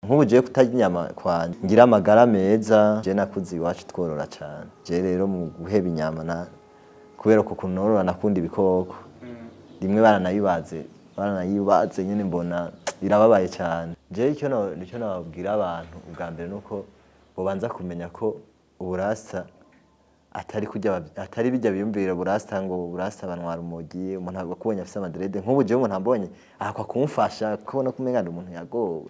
nk'ubu jewe kutarya inyama kwanje ngira amagara meza je nakuze iwacu tworora cane je rero mu guheba inyama na kubera ko kunorora nakunda ibikoko rimwe baranayibaze baranayibaze nyene mbona birababaye cyane je icyo no nicyo nababwira abantu ubwa mbere nuko bobanza kumenya ko uburasa atari kujya atari bijya biyumvira burasta ngo burasta banwara umugi umuntu akubonye afise amadrede nk'ubu jewe umuntu ambonye akwa kumfasha kubona ko umenga ndi umuntu yagowe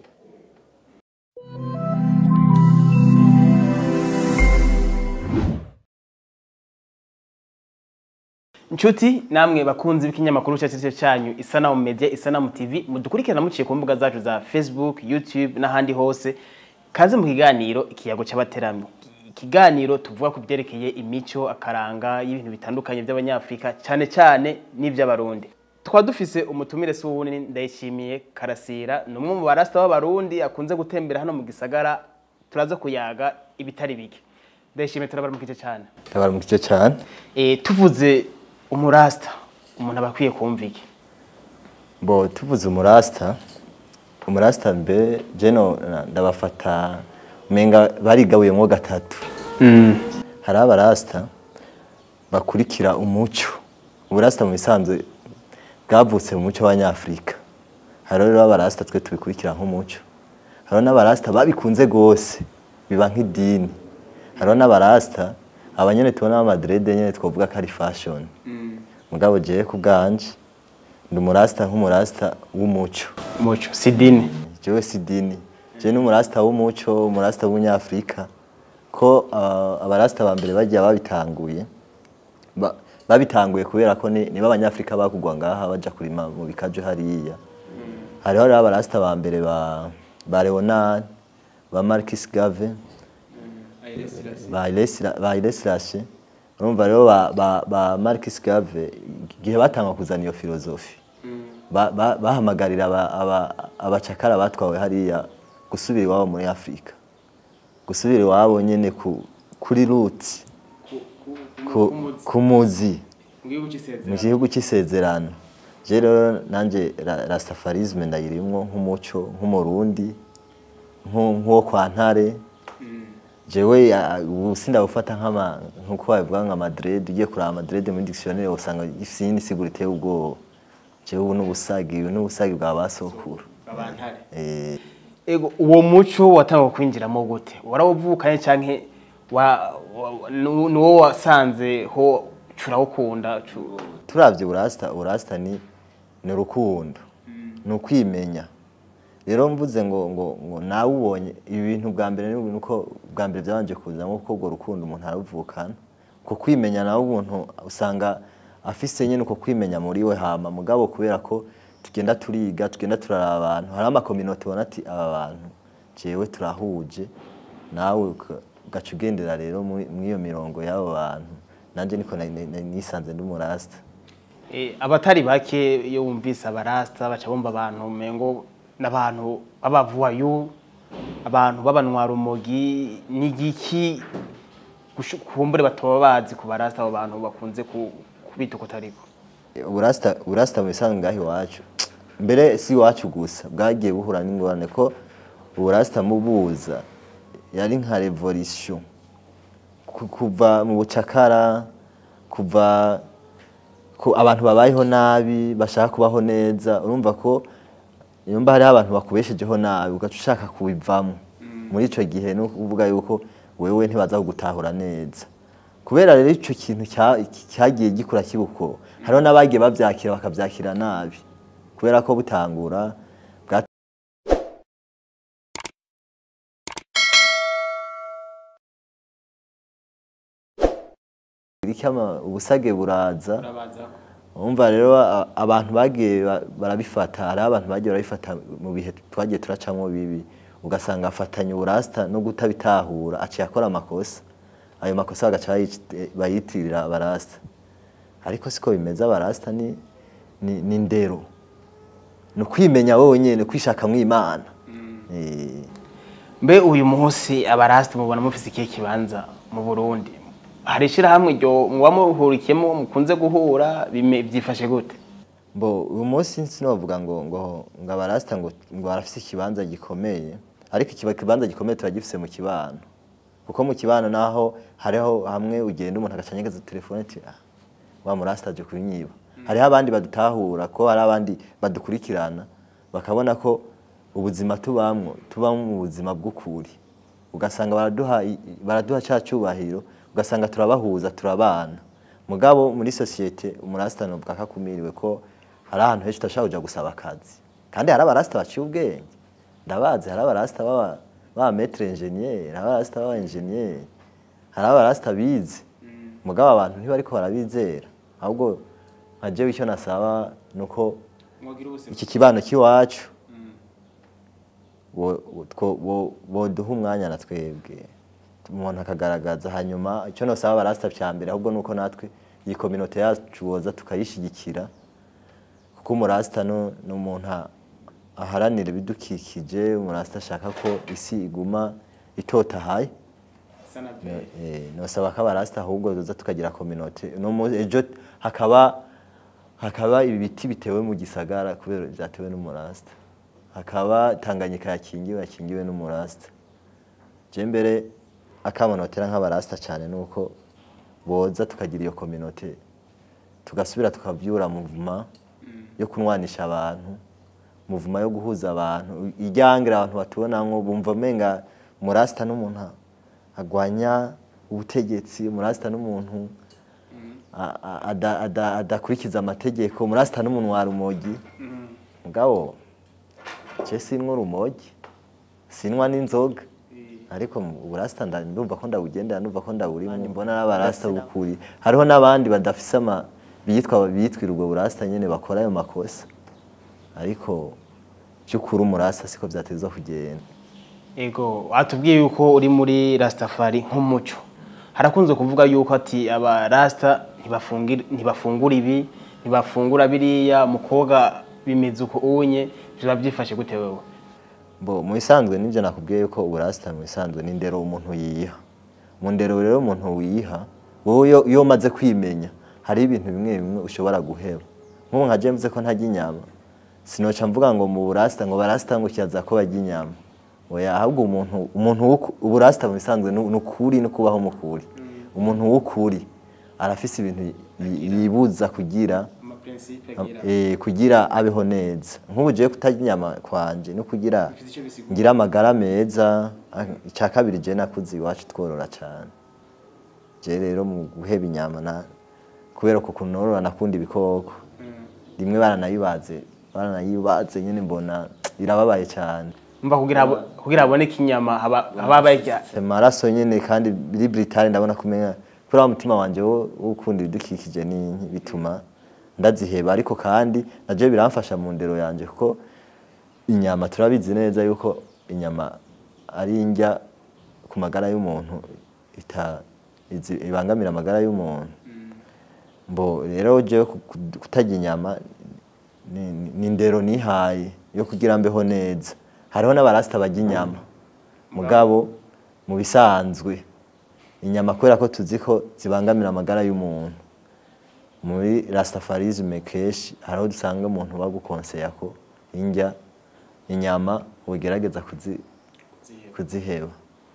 Nshuti namwe bakunzi b'ikinyamakuru cyacu cyo cyanyu Isanamu Media Isanamu TV mudukurikirana muciye ku mbuga zacu za Facebook, YouTube n'ahandi hose kaze mu kiganiro ikiyago cy'abateramyi ikiganiro tuvuga ku byerekeye imico akaranga y'ibintu bitandukanye by'abanyafrika cyane cyane n'iby'abarundi tukaba dufise umutumire si uwundi ndayishimiye karasira ni umwe mu barasta b'abarundi akunze gutembera hano mu gisagara turaza kuyaga ibitari bike ndayishimiye turabaramukije cyane tabara mu gice cyane Eh, tuvuze umurasta umuntu aba akwiye kumva iki bo tuvuze umurasta umurasta mbe jeno ndabafata umenga barigabuyemo gatatu hari abarasta bakurikira umuco uburasta mu bisanzwe bwavutse mu muco w'abanyafurika hari rero abarasta twe tubikurikira nk'umuco hariho n'abarasta babikunze rwose biba nk'idini hariho n'abarasta abanyene tubona b'amadrede nyene twavuga ko ari fashion mugabo jewe ku bwanje ndi umurasta nk'umurasta w'umuco muco sidini jewe si dini jewe ni umurasta w'umuco umurasta w'umunyafurika ko uh, abarasta ba mbere bagiye babitanguye ba- babitanguye kubera ko ni niba abanyafurika bakugwa ngaha baja kurima mu bikaju hariya hariho rero abarasta ba mbere ba ba Leonard ba Marcus Gave ba Ilesilase urumva rero ba, ba, ba Marcus Gave igihe batanga kuzana iyo filozofi ba- ba- bahamagarira aba- aba- abacakara batwawe hariya gusubira iwabo muri afurika gusubira iwabo nyine ku- kuri ruti ku- ku muzi mu gihugu cy'isezerano je rero nanjye ra- rastafarisme ndayirimwo nk'umuco nk'umurundi nku- nk'uwo kwa ntare jewe ya- ubu sindabufata nk'ama nk'uko babivuga nka madrid ugiye kuraba madrid muri dictionnaire usanga gifite iyindi siguro iteye ubwoba jewe ubu n'ubusagi ubu n'ubusagi bwa basokuru eh ego uwo muco watangwa kwinjiramo gute warawuvukanye canke wa, wa, nu- nuwo wasanze ho curawukunda cu- turavye urasta urasta ni ni urukundo ni ukwimenya rero mvuze ngo ngo ngo nawe ubonye ibi bintu bwa mbere ni uko bwa mbere byabanje kuza nko kuko urwo rukundo umuntu aruvukana uko kwimenya nawe umuntu usanga afise nyine uko kwimenya muri we hama mugabo kubera ko tugenda turiga tugenda turaraba abantu hari amakominote ubona ati aba bantu jewe turahuje nawe uka- ugaca ugendera rero muri muri iyo mirongo y'abo bantu nanjye niko na- na- na- nisanze ndi umurasta Eh, abatari bake iyo wumvise abarasta baca bumva abantu mengo n'abantu b'abavuwayu abantu b'abanwara umogi n'igiki gushu- kumbure batoba bazi ku barasta abo bantu bakunze ku- kubita uko atariko uburasta uburasta mu bisanzwe ngaho iwacu mbere si iwacu gusa bwagiye buhura n'ingorane ko uburasta mubuza yari nka revolution Ku- kuva mu bucakara kuva ku abantu babayeho nabi bashaka kubaho neza urumva ko yumva hariho abantu bakubeshejeho nabi ugaca ushaka kubivamo muri ico gihe ni ukuvuga yuko wewe ntibaza kugutahura neza kubera rero ico kintu cya- cyagiye gikura kibuko hariho n'abagiye bavyakira bakavyakira nabi kubera ko butangura bwa Irikama ubusage buraza Umva rero a- abantu bagiye ba- barabifata hari abantu bagiye barabifata mu bihe twagiye turacamo bibi ugasanga afatanya uburasta no gutabitahura aciye akora amakosa ayo makosa bagaca bayic- bayitirira abarasta ariko siko bimeze abarasta ni, ni, ni ndero ni ukwimenya wowe nyene kwishakamwo imana Eh, mbe uyu munsi abarasta mubona mufise ikihe kibanza mu burundi hari ishirahamwe ryo muba muhurikiyemo mukunze guhura bime- byifashe gute Bo uyu munsi sinovuga ngo ngo ngo abarasta ngo ngo barafise ikibanza gikomeye ariko ikiba kibanza gikomeye turagifise mu kibano kuko mu kibano naho hariho hamwe ugenda umuntu agacanyegeza telefone ati "Ah, wa murasta aje kunyiba hariho abandi badutahura ko hari abandi badukurikirana bakabona ko ubuzima tubamwo tubamo mu buzima bw'ukuri ugasanga baraduha i- baraduha cya cyubahiro ugasanga turabahuza turabana mugabo muri sosiyete umurasta novuga ko akumiriwe ko hari ahantu henshi udashobora kuja gusaba akazi kandi hari abarasta baciye ubwenge ndabazi hari abarasta baba baba metre ingenieur hari abarasta baba ingenieur hari abarasta bize mugabo abantu ntibariko barabizera ahubwo nka jewe icyo nasaba nuko iki kibano cy'iwacu wo- wo- two- wo- boduha umwanya na twebwe umuntu akagaragaza hanyuma icyo nosaba abarasta cya mbere ahubwo nuko natwe iyi kominote yacu boza tukayishyigikira kuko umurasta nu- ni umuntu a- aharanira ibidukikije umurasta ashaka ko isi iguma itotahaye Eh, nosaba ko abarasta ahubwo tuza tukagira kominote no mu- ejo hakaba hakaba ibiti bitewe mu gisagara kubera byatewe n'umurasta hakaba tanganyika yakingiwe yakingiwe n'umurasta je mbere akamonotera nk'abarasta cyane nuko boza tukagira iyo kominote tugasubira tukavyura muvuma yo kunwanisha abantu muvuma yo guhuza abantu iryangira abantu batubonamwo bumva menga murasta n'umuntu agwanya ubutegetsi murasta n'umuntu a- a- ada- ada- adakurikiza amategeko murasta n'umuntu wa rumogi mugabo je sinwa urumogi sinwa n'inzoga ariko mu burasta nda- ndumva ko ndawugendera ndumva ko ndawurimo mbona n'abarasta bukuri hariho n'abandi badafise ama bitwa bitwira ubwo burasta nyene bakora ayo makosa ariko by'ukuri umurasta siko vyateza kugenda Ego, watubwiye yuko uri muri Rastafari nk'umuco. Harakunze kuvuga yuko ati aba Rasta ntibafungura ntibafungura ibi, ntibafungura biriya, mukobwa bimeze uko unye, biba byifashe gute wewe? Bo mu bisanzwe nivyo nakubwiye yuko uburasta mu bisanzwe ni ndero umuntu yiha. Mu ndero rero umuntu wiha, wowe iyo- iyo umaze kwimenya, hari ibintu bimwe bimwe ushobora guheba. Nk'ubu nka je mvuze ko ntarya inyama, sinoca mvuga ngo mu burasta ngo barasta ngo kiyaza ko barya inyama. Oya ahubwo umuntu umuntu w'uku- uburasta mu bisanzwe ni ni ukuri no kubaho mu kuri. Umuntu w'ukuri arafise ibintu yi- yibuza kugira Ama principe eh, kugira abeho neza nk'ubu jewe kutarya inyama kwanje no kugira ngira amagara meza ah, icya kabiri je nakuze iwacu tworora cyane je rero mu guheba inyama na kubera ko kunorora nakunda ibikoko rimwe baranayibaze baranayibaze nyene mbona irababaye cyane Mba kugira habo- kugira haboneke inyama haba haba barya amaraso nyene kandi biri britale ndabona kumenya kuri wa mutima wanje wo wo gukunda ibidukikije ni bituma ndaziheba ariko kandi naje biramfasha mu ndero yanje kuko inyama turabizi neza yuko inyama ari indya ku magara y'umuntu ita izi- ibangamira amagara y'umuntu mbo rero jewe ku- ku- kutarya inyama ni- ni- ni indero nihaye yo kugira mbeho neza hariho n'abarasta barya inyama mugabo mu bisanzwe inyama kubera ko tuzi ko zibangamira amagara y'umuntu muri rastafarisme kenshi hariho dusanga umuntu bagukonseya ko indya inyama ugerageza kuzi, kuziheba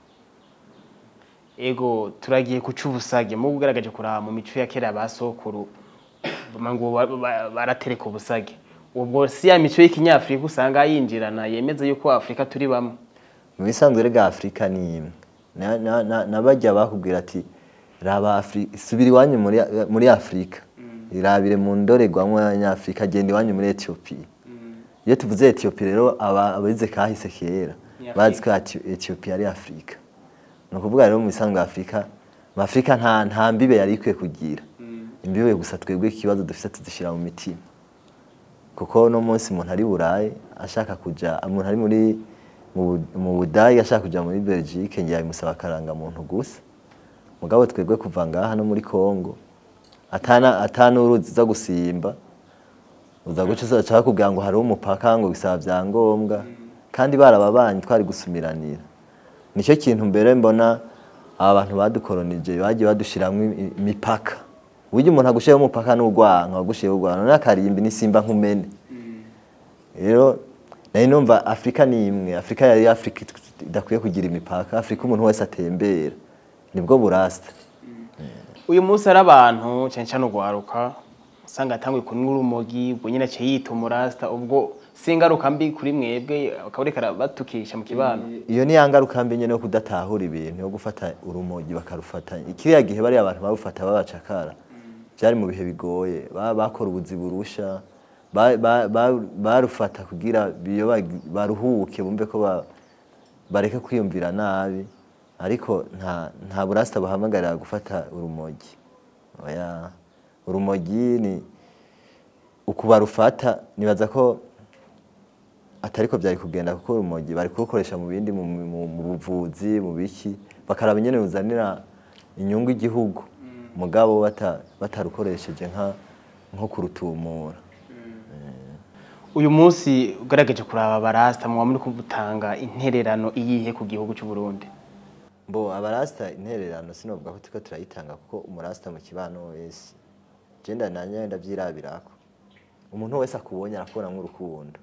Ego turagiye kuca ubusage mu ugaragaje kuraba mu mico ya kera ba sokuru ngo ba- ba- baratereka ubusage ubwo si ya mico y'ikinyafrika usanga yinjirana yemeza yuko Afrika turi bamwe mu bisanzwe rega afurika ni imwe Na- na- na- nabajya bakubwira ati raba Afri- subira iwanyu muri, muri afurika irabire mu ndorerwamo y'abanyafurika genda iwanyu muri etiyopiya iyo tuvuze etiyopiya rero aba- abize kahise kera Ni bazi ko Eti- etiyopiya ari afurika ni ukuvuga rero mu bisanzwe afurika mu afurika nta, nta mbibe yari ikwiye kugira imbibe gusa twebwe ikibazo dufite tuzishyira mu mitima kuko no munsi umuntu ari burayi ashaka kuja umuntu ari muri mu Bu- mu budage ashaka kuja muri belgique ngiye bimusaba akarangamuntu gusa mugabo twebwe kuva ngaha no muri congo atana atana uruzi zo gusimba uza guca uza kubwira ngo hari umupaka ngo bisaba vyangombwa kandi barababanyi twari gusumiranira nicyo kintu mbere mbona aba bantu badukolonije bagiye badushiramwo imi- imipaka burya umuntu agushiyeho umupaka n'urwanka wagushiyeho urwanka none akarimbi n'isimba nk'umene rero nari numva afurika ni imwe afurika yari afurika idakwiye kugira imipaka afurika umuntu wese atembera nibwo burasta uyu munsi ari abantu cyane cyane urwaruka usanga atanguye kunywa urumogi ubwo nyine aciye yita umurasta ubwo si ingaruka mbi kuri mwebwe akaba ariko arabatukisha mu kibano iyo ni ya ngaruka mbi nyine yo kudatahura ibintu yo gufata urumogi bakarufata kiriya gihe bariya abantu babufata babacakara byari mu bihe bigoye Ba- bakora ubuzi burusha ba- ba- ba- barufata kugira biyo bag- baruhuke bumve ko ba- bareke kwiyumvira nabi ariko nta nta burasta bahamagarira gufata urumogi oya urumogi ni uku barufata nibaza ko atariko byari kugenda kuko urumogi bari kurukoresha mu bindi mu, mu, mu buvuzi mu biki bakaraba nyene ruzanira inyungu igihugu mugabo bata, batarukoresheje nka nko kurutumura uyu munsi ugaragaje kuraba abarasta muba muri kubutanga intererano iyihe ku gihugu cy'u Burundi mbo abarasta intererano sinovuga ko turiko turayitanga kuko umurasta mu kibano wese genda nanya ndavyirabirako umuntu wese akubonye arakubona nk'urukundo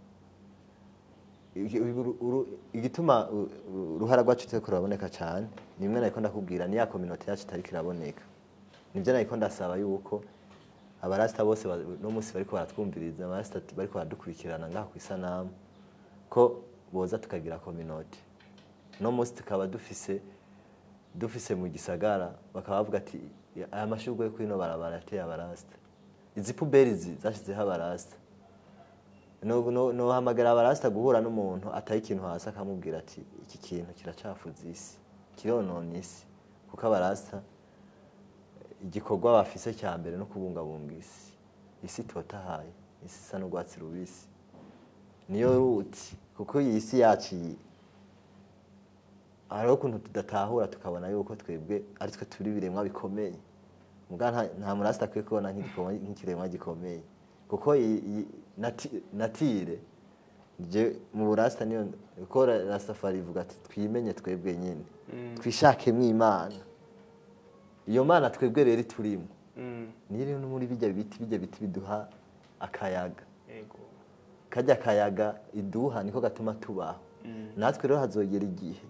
Igi- uru- uru- igituma u- u- uruhara rwacu turiko ruraboneka cane nimwe nariko ndakubwira ni ya kominote yacu itariko iraboneka nivyo nariko ndasaba yuko abarasta bose ba- no musi bariko baratwumviriza abarasta bariko baradukurikirana ngaha kw'isanamu ko boza tukagira kominote no musi tukaba dufise dufise mu gisagara bakaba bavuga ati aya mashurwe yo kwino barabara yateye abarasta izi puberi izi zashizeho abarasta no no no hamagara abarasta guhura n'umuntu ataye ikintu hasi akamubwira ati iki kintu kiracafuza isi kironona isi kuko abarasta igikorwa bafise cya mbere no kubungabunga isi isi itotahaye isi isa n'urwatsi rubisi niyo ruti kuko iyi si yacu iyi hariho ukuntu tudatahura tukabona yuko twebwe ari twe turi ibiremwa bikomeye muga nta- nta murasta akwiye kubona nk'igikorwa- nk'ikiremwa gikomeye kuko iyi- iyi nati- natire je mu burasta niyo kuko Ra- rasafari ivuga ati twimenye twebwe nyine twishakemwo imana iyo mana twebwe rero turimo niyo rero no muri bijya biti bijya biti biduha akayaga Yego. kajya akayaga iduha niko gatuma tubaho natwe rero hazogera igihe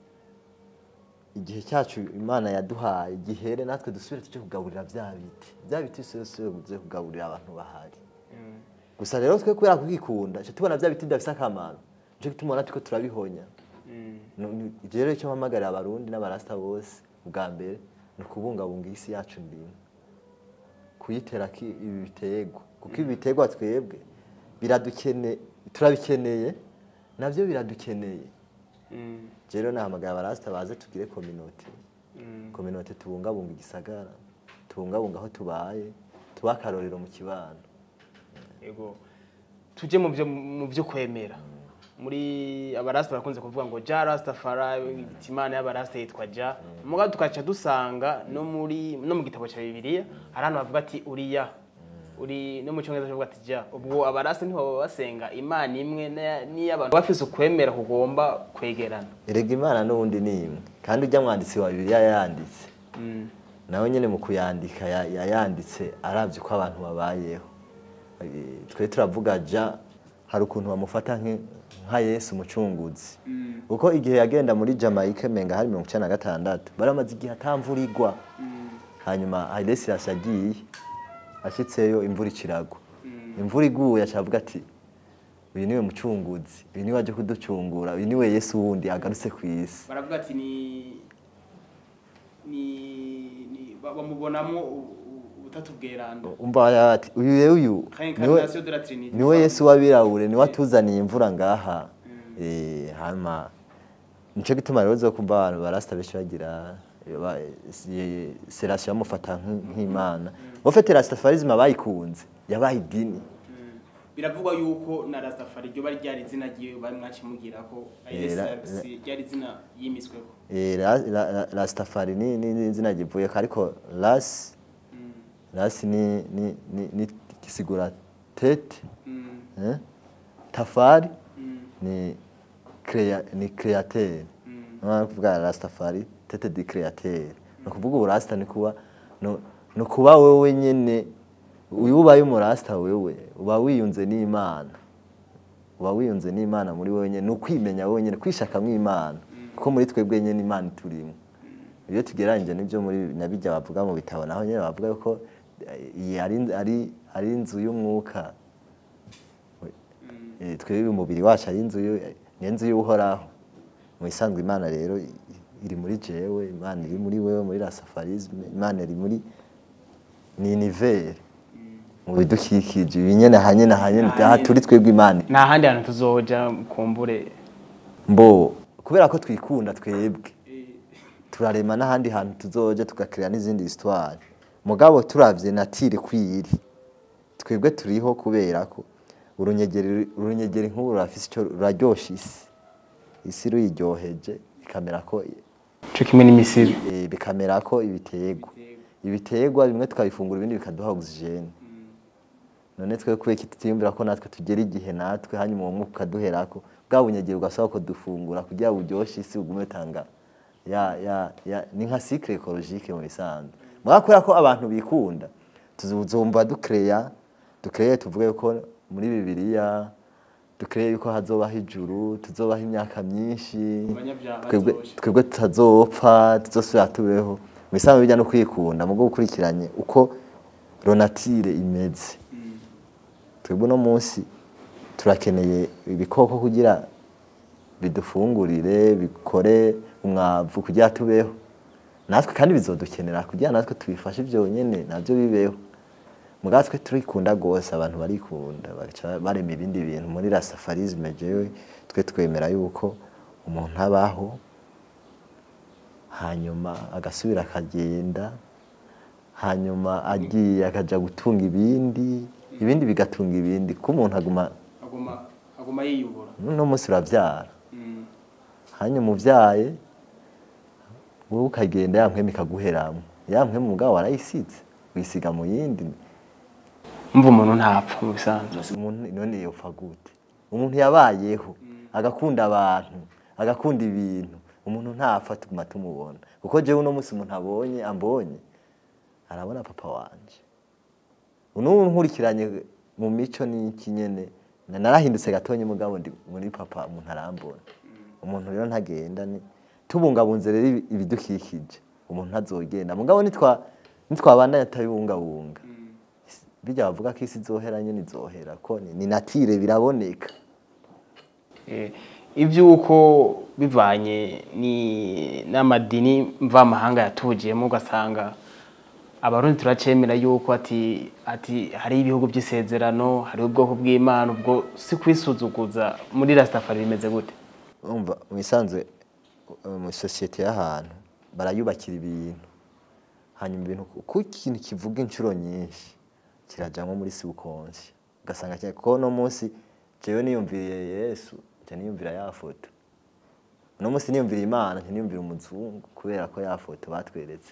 igihe cyacu imana yaduhaye gihere natwe dusubire tujye kugaburira bya biti bya biti bisubire byo kugaburira abantu bahari gusa rero twe kubera kubikunda cyo tubona bya biti bidafite akamaro nicyo gituma ubona turiko turabihonya Nu- nu- ivyo rero icyo mpamagarira abarundi n'abarasta bose ubwa mbere ni ukubungabunga isi yacu ndimwe kuyiterako ibi biterwa kuko ibi biterwa twebwe biradukene turabikeneye navyo biradukeneye rero nahamagara abarasta baze tugire kominote kominote tubungabunga igisagara tubungabunga aho tubaye tuba akarorero mu kibano Yego. tuje mu byo mu byo kwemera muri abarasta barakunze kuvuga ngo ja rastafari imana y'abarasta yitwa ja muga tukaca dusanga no muri no mu gitabo cya bibiliya hari ahantu bavuga ati uriya uri no mu cyongereza bavuga ati ja ubwo abarasta niho baba basenga imana imwe na- n'iy'abantu bafise ukwemera kugomba kwegerana erega imana n'ubundi ni imwe kandi ujya mwanditsi wa bibiliya yayanditse nawe nyine mu kuyandika ya- yayanditse arabye uko abantu babayeho Eh, twe turavuga ja hari ukuntu bamufata nk'i- nka yesu umucunguzi kuko igihe yagenda muri jamaica menga hari mirongo icyenda na gatandatu bari bamaze igihe atamvura igwa hanyuma Haile Selassie agiye ashitseyo imvura ikiragwa imvura iguye acavuga ati uyu niwe mucunguzi uyu niwe aje kuducungura uyu niwe yesu wundi agarutse ku isi baravuga ati ni ni ni bamubonamo ubutatu bweranda umva yaba ati uyu rero uyu niwe Reincarnation de la Trinité. niwe yesu w'abirabure niwe atuzaniye imvura ngaha Eh, hama nico gituma rero uzokumva abantu barasta benshi bagira ba- si- Selassie bamufata nk- nk'imana bafite rastafarisme bayikunze yabaye idini biravugwa yuko na rastafari ryo bari ryari izina ryiwe bari mwacimugira ko Eh, ra- ryari izina yimisweko Eh, ra- ra- ra- rastafari ni ni- ni izina rivuyeko ariko ras ras ni ni ni- ni kisigura tete eh? tafari ni crea, ni createur mm. kuvuga rastafari tete di createur ni ukuvuga uburasta ni kuba no- ni ukuba wewe nyene uyu ubaye umurasta wewe uba wiyunze n'imana uba wiyunze n'imana muri wowe nyene ni ukwimenya wowe nyene kwishakamwo imana kuko muri twebwe nyene imana iturimo iyo tugereranyije n'ibyo muri nabijya bavuga mu bitabo naho nyene bavuga yuko eh, iyi ari ari ari inzu y'umwuka Eh, twebwe umubiri wacu ari inzu y'u- ni inzu y'uhoraho mu isanzwe imana rero i- iri muri jewe imana iri muri wewe muri rasafarisme imana iri muri ni univere mu bidukikije ibi nyene hanyene hanyene aha turi twebwe imana nta handi hantu tuzoja kumbure mbo kubera ko twikunda twebwe turarema n'ahandi hantu tuzoja tugakira n'izindi histoire mugabo turavye natire kwiri twebwe turiho kubera ko urunyegeri urunyegeri nk'uru rurafise ico ruraryosha isi isi ruyiryoheje ikamera ko co kimwe n'imisibi eh, bikamera ko ibiterwa ibiterwa bimwe tukabifungura ibindi bikaduha oxygene none twe kubera iki tutiyumvira ko natwe tugera igihe natwe hanyuma uwo mwuka ukaduherako bwa bunyegeri ugasaba ko dufungura kugira buryoshe isi ugume utanga ya ya ya ni nka cycle ecologique mu bisanzwe mugabo kubera ko abantu bikunda tuzumva dukereya dukereye tuvuge ko muri bibiliya dukereye yuko hazobaho ijuru tuzobaho imyaka myinshi twebwe twebwe tutazopfa tuzosubira tubeho mu bisanzwe bijya no kwikunda mu bwo gukurikiranye uko ronatire imeze twebwe uno munsi turakeneye ibikoko kugira bidufungurire bikore umwavu kugira tubeho natwe kandi bizodukenera kugira natwe tubifashe byonyine nabyo bibeho mugabo twe turikunda rwose abantu barikunda bagaca barema ibindi bintu muri rasafarisme jewe twe twemera yuko umuntu abaho hanyuma agasubira akagenda hanyuma agiye akaja gutunga ibindi ibindi bigatunga ibindi kuko umuntu aguma aguma yiyubura uno munsi uravyara hanyuma uvyaye wowe ukagenda ya mpwemu ikaguheramwo ya mpwemu mugabo warayisize uyisiga mu yindi mva umuntu ntapfa mu bisanzwe umuntu none yopfa gute umuntu yabayeho agakunda abantu agakunda ibintu umuntu ntapfa tuguma tumubona kuko jewe uno munsi umuntu abonye ambonye arabona papa wanje unubu nkurikiranye mu mico n'iki nyene na- narahindutse gatonye mugabo ndi muri papa umuntu arambona umuntu rero ntagenda ni tubungabunze rero ibi- ibidukikije umuntu ntazogenda mugabo nitwa nitwabandanya atabibungabunga bijya bavuga ko isi izohera nyene izohera ko ni, ni natire biraboneka Eh, ivy'uko bivanye ni n'amadini mvamahanga yatujiyemo ugasanga abarundi turacemera yuko ati ati hari ibihugu by'isezerano hari ubwoko bw'imana ubwo si kwisuzuguza muri rastafari bimeze gute umva mu isanzwe uh, mu sosiyete y'ahantu barayubakira ibintu hanyuma ibintu ku ikintu kivuga inshuro nyinshi kirajamwo muri subconscious ugasanga cyane ko no munsi jewe niyumviriye Yesu nca niyumvira ya foto no munsi niyumvira Imana nca niyumvira umuzungu kubera ko ya foto batweretse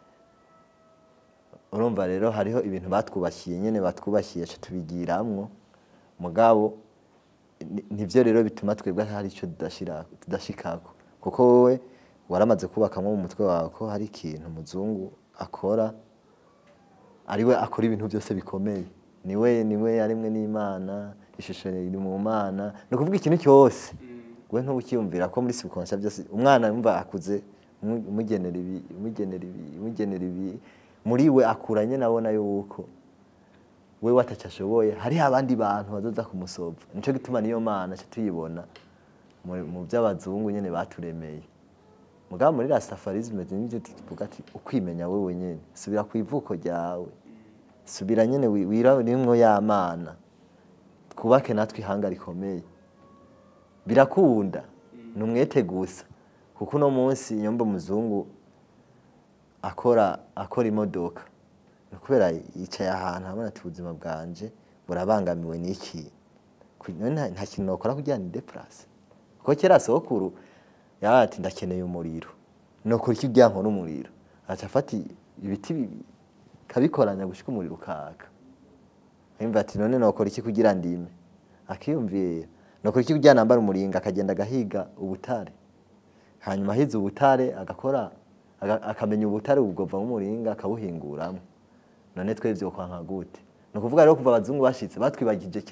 urumva rero hariho ibintu batwubakiye nyene batwubakiye ca tubigiramwo mugabo ni- nivyo rero bituma twebwe hari ico tudashira tudashikako kuko wowe waramaze kubakamwo mu mutwe wawe ko hari ikintu umuzungu akora ariwe akora ibintu byose bikomeye niwe niwe yarimwe n'imana ishusho iri mu mana ni ukuvuga ikintu cyose we ntubukiyumvira ko muri subconscious byose umwana yumva akuze umu- umugenera ibi umugenera ibi umugenera ibi muri we akuranye nabona yuko we wataca ashoboye hariho abandi bantu bazoza kumusova nico gituma niyo mana ca tuyibona mu- mu by'abazungu nyene baturemeye mugabo muri rastafarisme nivyo tuvuga ati ukwimenya wewe nyene subira ku ivuko ryawe subira nyene wi- wirarimwo ya mana twubake natwe ihanga rikomeye birakunda ni umwete gusa kuko uno munsi nyomba umuzungu akora akora imodoka ni ukubera yicaye ahantu abona ati ubuzima bwanje burabangamiwe n'iki Ku- none nta nta kintu nokora kugira ni deplase kuko kera sokuru yaba ati ndakeneye umuriro nokora iki kugira nkora umuriro aca afata ibiti bibi kabikoranya gushika umuriro ukaka yumva ati none nokora iki kugira ndime akiyumvira nokora iki kugira nambara umuringa akagenda agahiga ubutare hanyuma ahize ubutare agakora aga- akamenya ubutare bugova umuringa akabuhinguramo none twebwe kwanka gute ni ukuvuga rero kuva abazungu bashitse batwibagije cya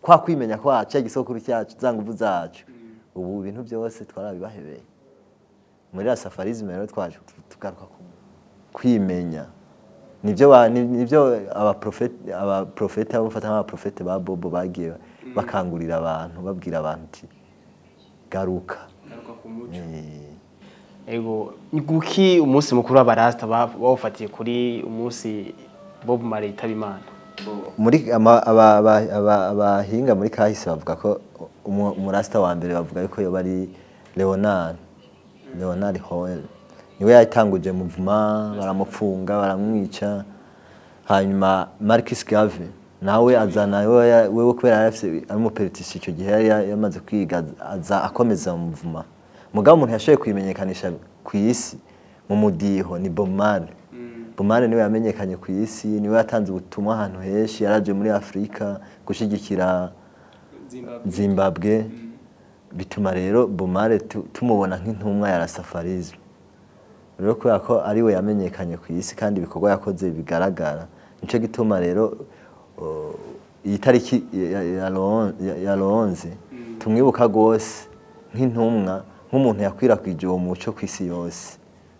kwa kwimenya kwacu ya gisokuru cyacu za nguvu zacu ubu ibintu byose twarabibahebeye muri la safarisme rero twaje tugaruka ku kwimenya nibyo ba- ni- nibyo abaprofete abaprofete abo mfata nk'abaprofete ba bobo bagiye bakangurira abantu babwira abantu ati garuka Eh, ego ni kuki umunsi mukuru w'abarasta ba- bawufatiye kuri umunsi bob marley yitaba imana muri ama- aba- aba- aba- abahinga muri kahise bavuga ko umu- umurasta wa mbere bavuga yuko yoba ari leonard leonard hoel niwe yatanguje muvuma baramupfunga baramwica hanyuma marcus gave nawe azana wewe wewe kubera yari afise ari umuperitisi icyo gihe yari ya- yamaze kwiga aza akomeza mu muvuma mugabo umuntu yashoboye kuyimenyekanisha ku isi mu mudiho ni Bob Marley Bob Marley niwe yamenyekanye ku isi niwe yatanze ubutumwa ahantu henshi yaraje muri afurika gushyigikira zimbabwe bituma rero Bob Marley tu- tumubona nk'intumwa ya rasafarisme rero kubera ko ari we yamenyekanye ku isi kandi ibikorwa yakoze bigaragara nicyo gituma rero uh, iyi tariki ya- ya Ron- ya- ya lonze tumwibuka rwose nk'intumwa nk'umuntu yakwirakwije uwo muco ku isi yose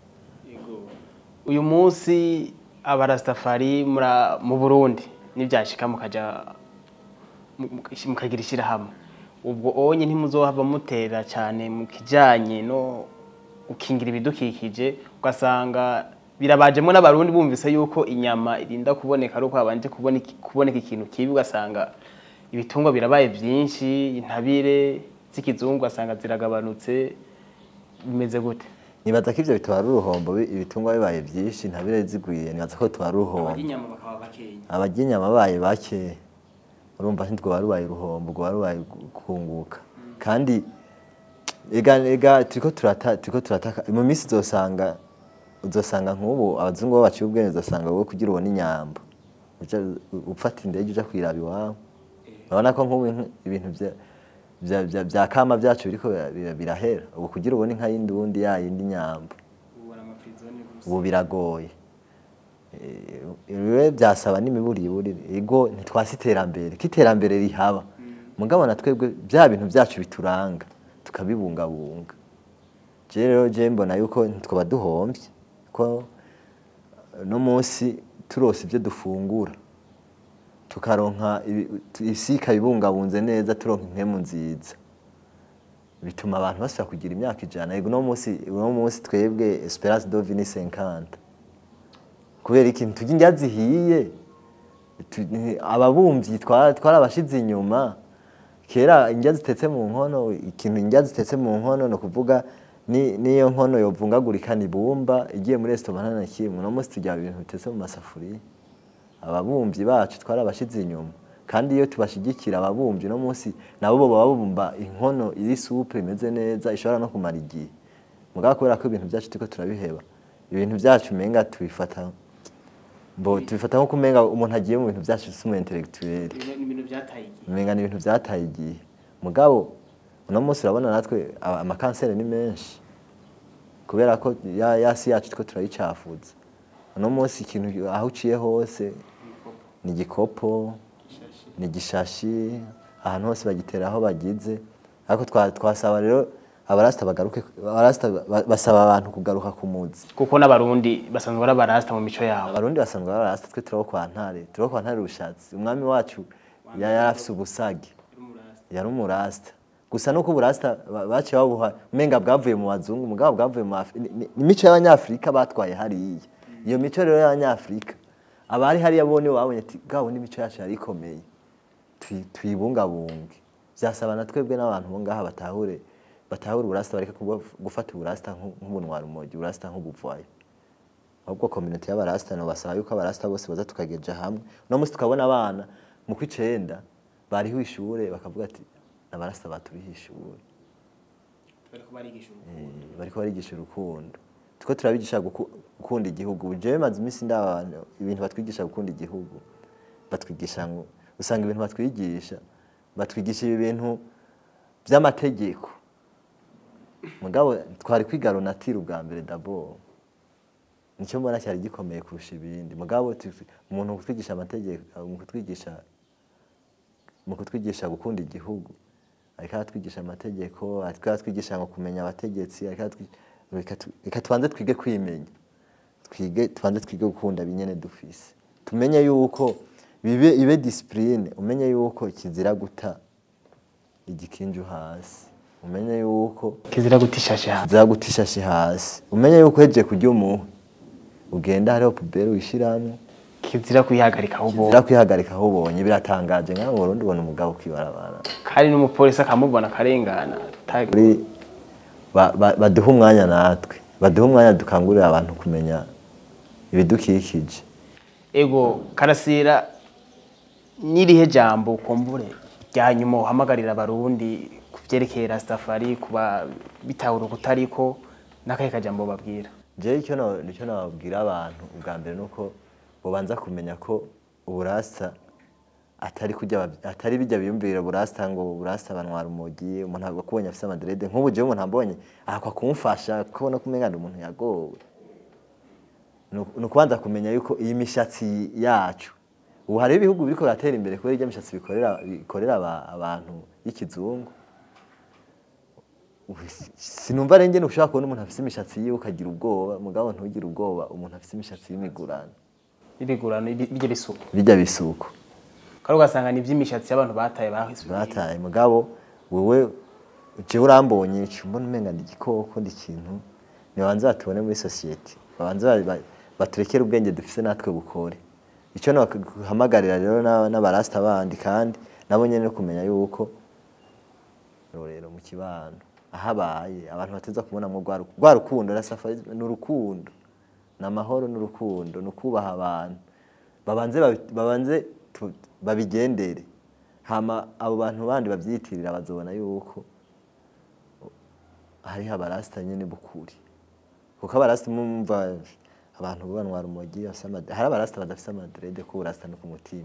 uyu munsi abarastafari mura- mu burundi nibyashika mukaja mu- mu- mukagira ishyirahamwe ubwo onye ntimuzohava mutera cyane mu kijanye no gukingira ibidukikije ugasanga birabajemo n'abarundi bumvise yuko inyama irinda kuboneka ari uko habanje kuboneka kuboneka ikintu kibi ugasanga ibitungwa birabaye byinshi intabire z'ikizungu ugasanga ziragabanutse bimeze gute nibaza ko ivyo bitwara uruhombo bi- ibitungwa bibaye byinshi ntabire zigwiye nibaza ko bitwara uruhombo inyama bakaba bakenya abarya inyama babaye bake urumva ntitwoba rubaye uruhombo rwoba rubaye gu- kunguka kandi ega ega turiko turata turiko turataka mu minsi uzosanga uzosanga nk'ubu abazungu bo baciye ubwenge uzosanga wowe kugira ubone inyambo uja ufata indege uja kwiraba iwawe urabona ko nk'ubu inka- ibintu vya- vya- vya- vya kama vyacu biriko bira- bira- birahera ubu kugira ubone inka y'indundi ya yindi nyambo ubu biragoye Eh, rero byasaba n'imiburiburi ego ntitwasi iterambere ko iterambere rihaba mugabo na twebwe bya bintu byacu bituranga tukabibungabunga je rero je mbona yuko ntitwaba duhombye ko no munsi turose ibyo dufungura tukaronka ibi- tu- isi ikabibungabunze neza turonka impemu nziza bituma abantu basubira kugira imyaka ijana ego uno munsi uno munsi twebwe esperance de vie ni 50 kubera ikintu turya indya zihiye tu- ni- ababumvyi twa- twarabashize inyuma kera indya zitetse mu nkono ikintu indya zitetse mu nkono ni ukuvuga ni- niyo nkono yovungagurika ni bumba igiye muri resitora nta na kimwe uno munsi turya ibintu bitetse mu masafuriya ababumvyi bacu twarabashize inyuma kandi iyo tubashigikira ababumvyi no munsi nabo baba babumba inkono iri supe imeze neza ishobora no kumara igihe mugabo kubera ko ibintu byacu turiko turabiheba ibintu byacu umenga tubifata mbo tubifata nko kumenga umuntu agiye mu bintu byacu si umu intellectuel ibintu byataye igihe umenga ni ibintu byataye igihe mugabo uno munsi urabona natwe aba- amakanseri ni menshi kubera ko ya, ya si yacu two turayicafuza uno munsi ikintu aho uciye hose ni igikopo ni igishashi ahantu hose bagitera aho bagize ariko twa- twasaba rero abarasta bagaruke abarasta ba- basaba abantu kugaruka ku muzi kuko n'abarundi basanzwe ari abarasta mu mico yabo abarundi basanzwe barasta twe turaho kwa ntare turaho kwa ntare rushatsi umwami wacu yari afise ubusage yari umurasta gusa nuko uburasta ba- baciye babuha umenga bwavuye mu bazungu mugabo bwavuye mu Afri- ni- ni- ni imico y'abanyafrika batwaye hariya iyo mico rero y'abanyafrika abari hariya bo nibo babonye ati bwabo n'imico yacu yari ikomeye tuyi- tuyibungabunge byasaba na twebwe n'abantu bo ngaha batahure batahure uburasta bareka kuba- gufata uburasta nk'u- nk'ubunwara umogi uburasta nk'ubuvayo ahubwo community y'abarasta no basaba yuko abarasta bose baza tukageja hamwe no munsi tukabona abana mu kwicenda bariho ishure bakavuga ati abarasta baturiho ishure Eh, bariko barigisha urukundo tuko turabigisha guku- gukunda igihugu jewe maze iminsi ndaba ibintu batwigisha gukunda igihugu batwigisha ngo usanga ibintu batwigisha batwigisha ibi bintu by'amategeko mugabo twari kwiga runatira ubwa mbere d'abord nicyo mbona cyari gikomeye kurusha ibindi mugabo tu- umuntu kutwigisha amategeko mu kutwigisha mu kutwigisha gukunda igihugu ariko aratwigisha amategeko ariko aratwigisha ngo kumenya abategetsi ariko aratwi- reka tu- reka tubanze twige kwimenya twige tubanze twige gukunda binyene dufise tumenye yuko bibe ibe discipline umenye yuko kizira guta igikinju hasi umenye yuko kizira gutishashe hasi kizira guta ishashi hasi umenye yuko hejeje kurya umuhwi ugenda hariho pubere wishiramwo kizira kuyihagarika aho ubonye kizira kwihagarika aho ubonye biratangaje nkaho mu Burundi ubona umugabo kwibarabara kandi n'umupolisi akamubona akarengana tuta- kuri ba- ba- baduhe umwanya natwe baduhe umwanya dukangurira abantu kumenya ibidukikije ego karasira n'irihe jambo kumbure rya nyuma uhamagarira abarundi ku vyerekeye rastafari kuba bitahura ukutariko n'akahe kajambo babwira jewe icyo na- nicyo nababwira abantu ubwa mbere ni uko bubanza kumenya ko uburasa atari kujya bab- atari bijya biyumvira burasa ngo burasa banwara umogi umuntu ntabwo akubonye afise amaderede nk'ubu jewe umuntu ambonye ahakwa kumufasha kubona ko umenga ni umuntu yagowe Nuku- ni ukubanza kumenya yuko iyi mishatsi yacu ubu hariho ibihugu biriko biratera imbere kubera irya mishatsi bikorera bikorera aba- abantu y'ikizungu Ubu si- sinumva renge ushobora kubona umuntu afise imishatsi yiwe ukagira ubwoba mugabo ntugire ubwoba umuntu afise imishatsi y'imigurano ibigurano ibi- bijya bisuku bijya bisuko kandi ugasanga ni ivy'imishatsi y'abantu bataye bahise bataye mugabo wewe jewe urambonye uca mbona umenga ndi igikoko ndi ikintu nibanze batubone muri sosiyete babanze ba- ba- baturekere ubwenge dufise natwe bukore icyo nahamagarira rero n'a- n'abarasta bandi kandi nabo nyene no kumenya yuko rero mu kibano ahabaye abantu bateza kubonamwo rwa ru- rwa rukundo na safari ni urukundo ni amahoro n'urukundo ni ukubaha abantu babanze babi- babanze tu- babigendere hama abo bantu bandi babyitirira bazobona yuko hariho abarasita nyene bukuri kuko abarasita mumva abantu banwara umogi bafise amade- hari abarasita badafise amadrede ko uburasita no ku mutima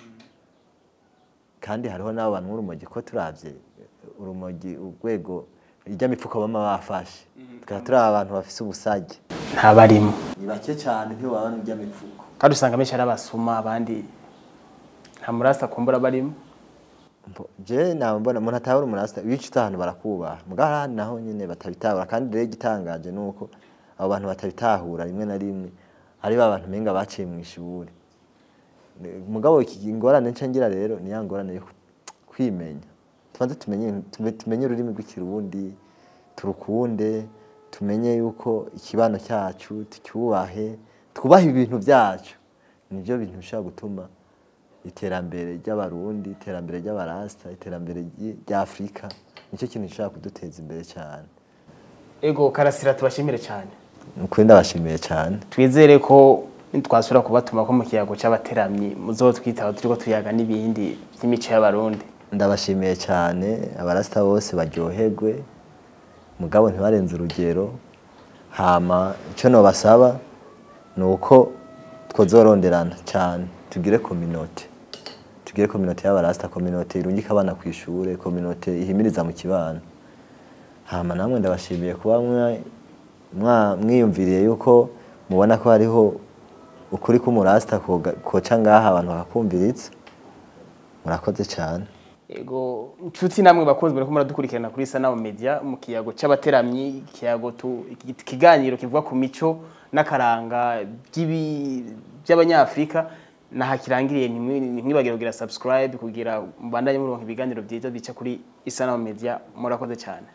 kandi hariho n'abo bantu urumogi ko turavye urumogi urwego irya mifuko bama bafashe tukaba turi abantu bafise ubusage ntabarimo ni bake cyane ntibabana irya mifuko kandi usanga benshi ari abasuma abandi nta murasta kumbura barimo Mbo- je naba mbona umuntu atahura umurasta wica utahantu barakubaha mugabo hari ahandi naho nyene batabitahura kandi rero igitangaje ni uko abo bantu batabitahura rimwe na rimwe ari ba bantu menga baciye mu ishuri Ne- mugabo iki ingorane nca ngira rero ni ya ngorane yo ku- kwimenya tubanze tumenye tume- tumenye ururimi rw'ikirundi turukunde tumenye yuko ikibano cyacu tucyubahe twubahe ibintu byacu nibyo bintu bishobora gutuma iterambere ry'abarundi iterambere ry'abarasta iterambere ry- rya afurika nicyo kintu gishobora kuduteza imbere cyane ego karasira tubashimire cyane ni ukuri ndabashimiye cyane twizere ko twasubira kubatuma ko mu kiyago cy'abateramyi muzotwitaho turiko tuyaga n'ibindi by'imico y'abarundi ndabashimiye cyane abarasta bose baryoherwe mugabo ntibarenze urugero hama icyo nobasaba ni uko twozoronderana cyane tugire kominote tugire kominote y'abarasta kominote irungika abana ku ishure kominote ihimiriza mu kibano hama namwe ndabashimiye kuba mwa- mwa- mwiyumviriye yuko mubona ko hariho ukuri k'umurasta koga- koca ngaha abantu bakakumviritsa murakoze cyane ego inshuti namwe bakunzwe ko muradukurikirana kuri Sanamu Media mu kiyago cy'abateramyi ikiyago tu iki- ikiganiro kivuga ku mico n'akaranga by'ibi- by'abanyafrika nahakirangiriye ntimwibagire kugira subscribe kugira mbandanye muronka ibiganiro byiza bica kuri Isanamu Media murakoze cyane